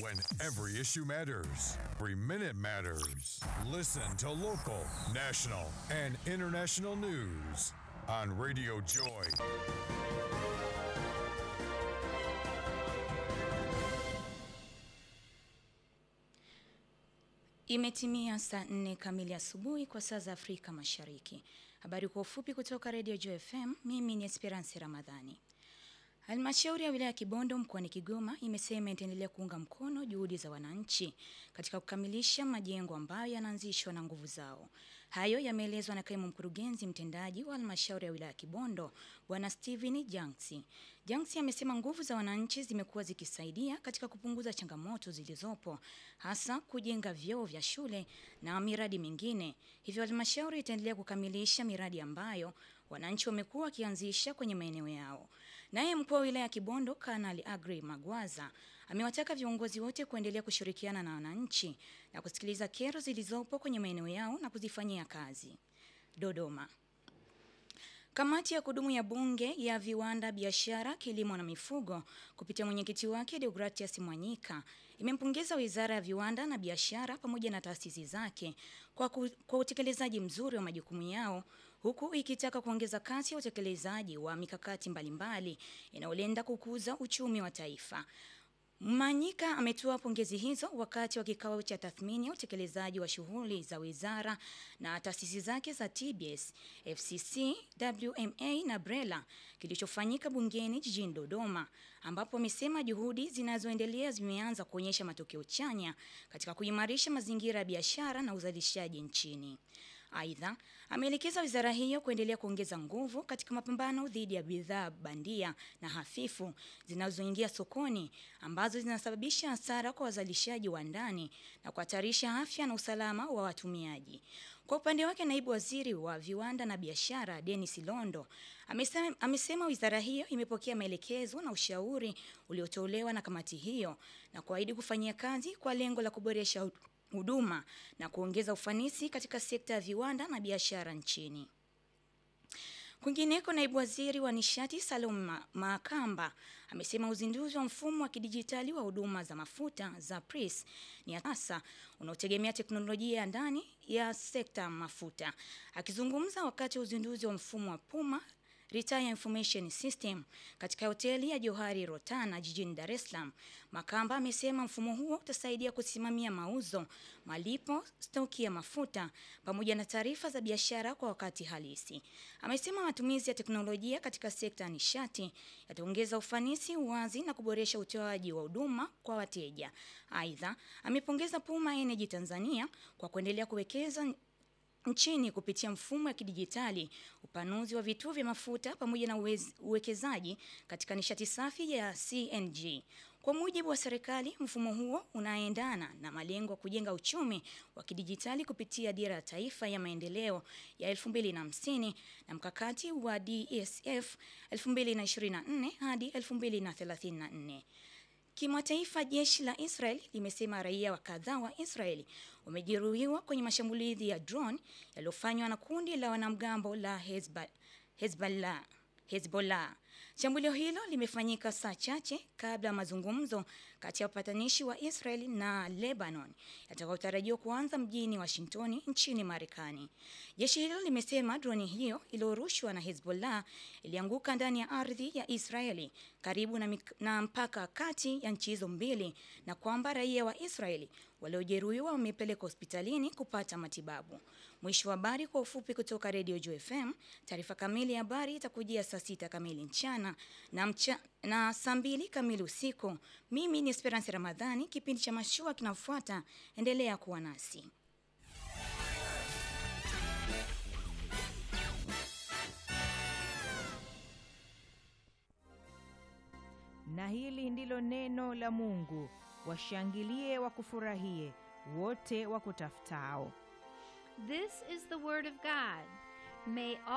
When every issue matters. Every minute matters. Listen to local, national, and international news on Radio Joy. Imetimia saa nne kamili asubuhi kwa saa za Afrika Mashariki. Habari kwa ufupi kutoka Radio Joy FM. Mimi ni Esperance Ramadhani. Halmashauri ya wilaya ya Kibondo mkoani Kigoma imesema itaendelea kuunga mkono juhudi za wananchi katika kukamilisha majengo ambayo yanaanzishwa na nguvu zao. Hayo yameelezwa na kaimu mkurugenzi mtendaji wa halmashauri ya wilaya ya Kibondo Bwana Steven Janksi. Janksi amesema nguvu za wananchi zimekuwa zikisaidia katika kupunguza changamoto zilizopo hasa kujenga vyoo vya shule na miradi mingine. Hivyo halmashauri itaendelea kukamilisha miradi ambayo wananchi wamekuwa wakianzisha kwenye maeneo yao. Naye mkuu wa wilaya ya Kibondo Kanali Agri Magwaza amewataka viongozi wote kuendelea kushirikiana na wananchi na kusikiliza kero zilizopo kwenye maeneo yao na kuzifanyia kazi. Dodoma. Kamati ya kudumu ya Bunge ya Viwanda, Biashara, Kilimo na Mifugo kupitia mwenyekiti wake Deogratias Mwanyika imempongeza Wizara ya Viwanda na Biashara pamoja na taasisi zake kwa, ku, kwa utekelezaji mzuri wa majukumu yao huku ikitaka kuongeza kasi ya utekelezaji wa mikakati mbalimbali inayolenga kukuza uchumi wa taifa. Manyika ametoa pongezi hizo wakati wa kikao cha tathmini ya utekelezaji wa shughuli za wizara na taasisi zake za TBS, FCC, WMA na BRELA kilichofanyika bungeni jijini Dodoma, ambapo amesema juhudi zinazoendelea zimeanza kuonyesha matokeo chanya katika kuimarisha mazingira ya biashara na uzalishaji nchini. Aidha, ameelekeza wizara hiyo kuendelea kuongeza nguvu katika mapambano dhidi ya bidhaa bandia na hafifu zinazoingia sokoni ambazo zinasababisha hasara kwa wazalishaji wa ndani na kuhatarisha afya na usalama wa watumiaji. Kwa upande wake, naibu waziri wa viwanda na biashara Dennis Londo amesema, amesema wizara hiyo imepokea maelekezo na ushauri uliotolewa na kamati hiyo na kuahidi kufanyia kazi kwa lengo la kuboresha huduma na kuongeza ufanisi katika sekta ya viwanda na biashara nchini. Kwingineko, naibu waziri wa nishati Salum Makamba amesema uzinduzi wa mfumo wa kidijitali wa huduma za mafuta za PRIS ni sasa unaotegemea teknolojia ya ndani ya sekta mafuta. Akizungumza wakati wa uzinduzi wa mfumo wa Puma Retire Information System katika hoteli ya Johari Rotana jijini Dar es Salaam. Makamba amesema mfumo huo utasaidia kusimamia mauzo, malipo, stoki ya mafuta pamoja na taarifa za biashara kwa wakati halisi. Amesema matumizi ya teknolojia katika sekta ya nishati yataongeza ufanisi, uwazi na kuboresha utoaji wa huduma kwa wateja. Aidha, amepongeza Puma Energy Tanzania kwa kuendelea kuwekeza nchini kupitia mfumo wa kidijitali, upanuzi wa vituo vya mafuta pamoja na uwekezaji katika nishati safi ya CNG. Kwa mujibu wa serikali, mfumo huo unaendana na malengo ya kujenga uchumi wa kidijitali kupitia dira ya taifa ya maendeleo ya 2050 na mkakati wa DSF 2024 hadi 2034. Kimataifa, jeshi la Israel limesema raia wa kadhaa wa Israeli wamejeruhiwa kwenye mashambulizi ya drone yaliyofanywa na kundi la wanamgambo la Hezbollah. Hezbollah. Shambulio hilo limefanyika saa chache kabla ya mazungumzo kati ya wapatanishi wa Israel na Lebanon yatakayotarajiwa kuanza mjini Washington nchini Marekani. Jeshi hilo limesema droni hiyo iliyorushwa na Hezbollah ilianguka ndani ya ardhi ya Israeli karibu na, na mpaka kati ya nchi hizo mbili na kwamba raia wa Israeli waliojeruhiwa wamepelekwa hospitalini kupata matibabu. Mwisho wa habari kwa ufupi kutoka Radio Joy FM. Taarifa kamili ya habari itakujia saa sita kamili mchana na, mcha, na saa mbili kamili usiku. Mimi ni Esperance Ramadhani. Kipindi cha mashua kinafuata, endelea kuwa nasi. Na hili ndilo neno la Mungu, washangilie wakufurahie wote wakutafutao. This is the word of God. May